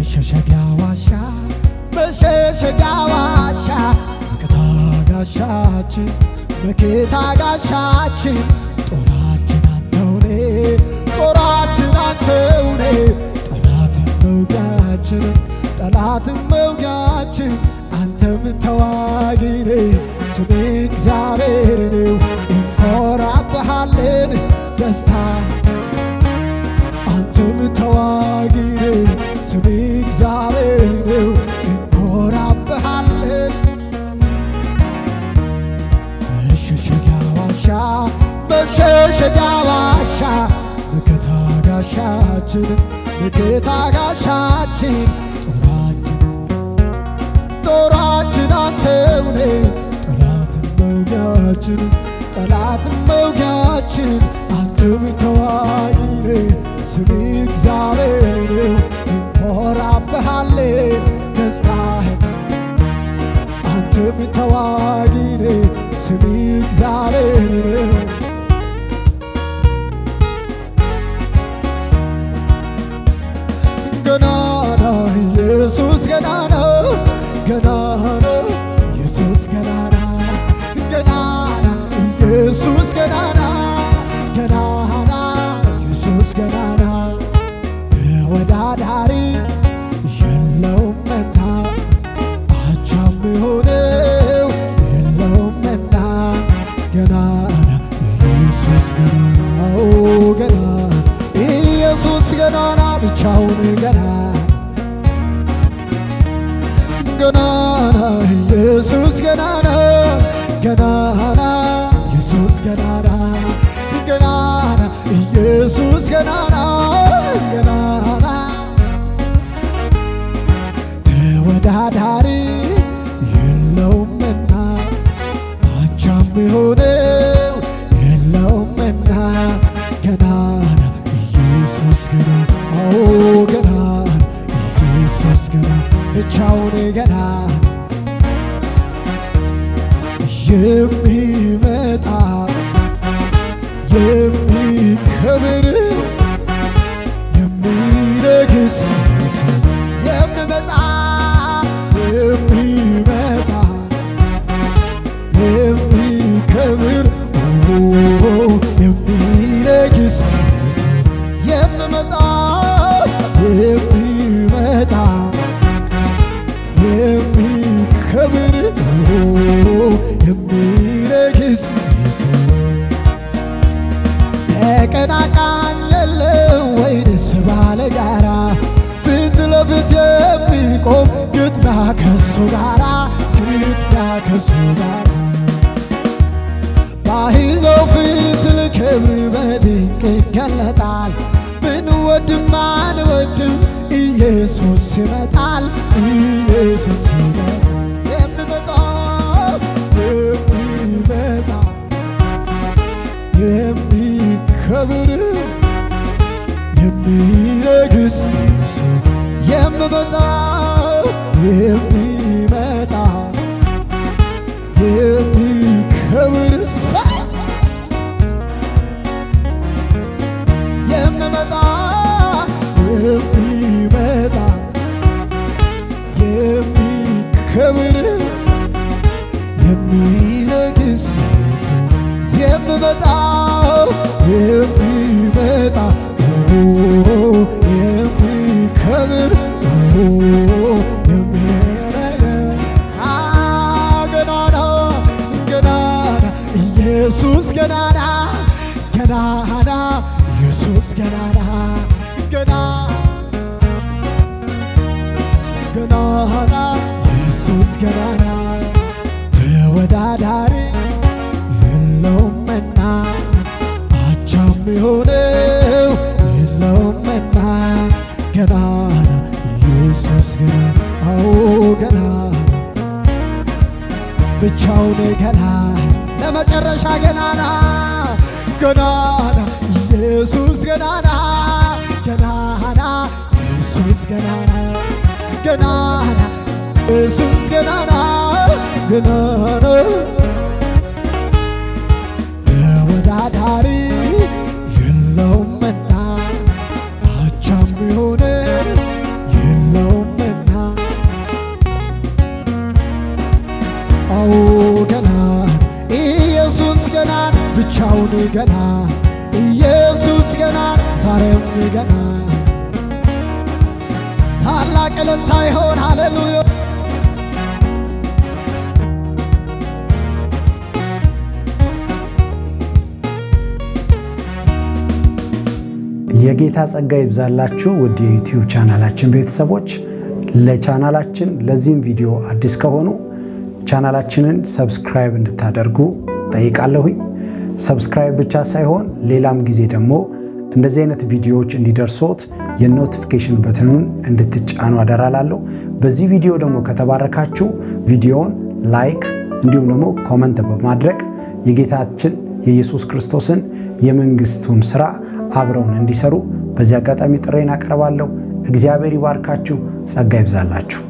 መሸሸጊያ ዋሻ መሸሸጊያ ዋሻ መከታ ጋሻችን መከታ ጋሻችን ጦራችን አንተውኔ ጦራችን አንተውኔ ጠላትን መውጊያችን ጠላትን መውጊያችን አንተም ተዋጊኔ ስሜ እግዚአብሔር ነው እንኮራብሃለን ደስታ አንተም ተዋጊኔ ስሜ እግዚአብሔር ነው እንኮራብሃለን መሸሸጊያ ዋሻ መሸሸጊያ ዋሻ መከታ ጋሻችን መከታ ጋሻችን ጦራችን ጦራችን አንተውኔ ጠላትን መውጊያችን ጠላትን መውጊያችን አንተም ተዋጊኔ ስሜ እግዚአብሔር ነው እንኮራብሃለን ደስታህን አንተም ተዋጊኔ ስሜ እግዚአብሔር ነው ገናና ኢየሱስ ገናና ገናና ኢየሱስ ገናና ገናና ኢየሱስ ገናና ገናና ኢየሱስ ገናና ተወዳዳሪ የለውምና አቻም የሆነው የለውምና ገናና ኢየሱስ ገናናው ገናና ኢየሱስ ገናና ብቻውን ገና ገናና ኢየሱስ ገናና ገናና ኢየሱስ ገናና ገናና ኢየሱስ ገናና ገናና ተወዳዳሪ የለውምና አቻም የሆነው የለውምና ገናና ኢየሱስ ገናና ኦ ገናና ኢየሱስ ገናና ብቻውን ገና የሚመጣ የሚከብር የሚነግስ የሚመጣ የሚመጣ የሚከብር የሚነግስ የሚመጣ የሚመጣ የሚከብር የሚነግስ ተቀናቃኝ የለው ወይንስ ባለጋራ ፊት ለፊት የሚቆም ግጥሚያ ከሱ ጋራ ግጥሚያ ከሱ ጋራ ባይዘው ፊት ልክብር በድንቅ ይገለጣል ብንወድም አንወድም ኢየሱስ ይመጣል ኢየሱስ ይመጣል የሚመጣ የሚመጣ የሚከብር የሚነግስ የሚመጣ የሚመጣ የሚከብር ሰ- የሚመጣ የሚመጣ የሚከብር የሚነግስ የሚመጣ የሚመጣ ኦ፣ የሚከብር ኦ፣ የሚነግስ አ፣ ገናና ገናና ኢየሱስ ገናና ገናና ኢየሱስ ገናና ገና ገናና ኢየሱስ ገናና ተወዳዳሪ የለውምና አቻም የሆነው የለውምና ገናና ኢየሱስ ገናና አዎ ገናና ብቻውን ገና ለመጨረሻ ገናና ገናና ኢየሱስ ገናና ገናና ኢየሱስ ገናና ገናና ኢየሱስ ገናና ገናና ተወዳዳሪ የለውምና አቻም የሆነ የለውም ገና ኢየሱስ ገና ዛሬም ገና ታላቅ እልልታ ይሆን ሃሌሉያ የጌታ ጸጋ ይብዛላችሁ ውድ የዩቲዩብ ቻናላችን ቤተሰቦች። ለቻናላችን ለዚህም ቪዲዮ አዲስ ከሆኑ ቻናላችንን ሰብስክራይብ እንድታደርጉ ጠይቃለሁኝ። ሰብስክራይብ ብቻ ሳይሆን ሌላም ጊዜ ደግሞ እንደዚህ አይነት ቪዲዮዎች እንዲደርሶት የኖቲፊኬሽን በትኑን እንድትጫኑ አደራላለሁ። በዚህ ቪዲዮ ደግሞ ከተባረካችሁ ቪዲዮውን ላይክ እንዲሁም ደግሞ ኮመንት በማድረግ የጌታችን የኢየሱስ ክርስቶስን የመንግስቱን ስራ አብረውን እንዲሰሩ በዚህ አጋጣሚ ጥሬን አቀርባለሁ። እግዚአብሔር ይባርካችሁ፣ ጸጋ ይብዛላችሁ።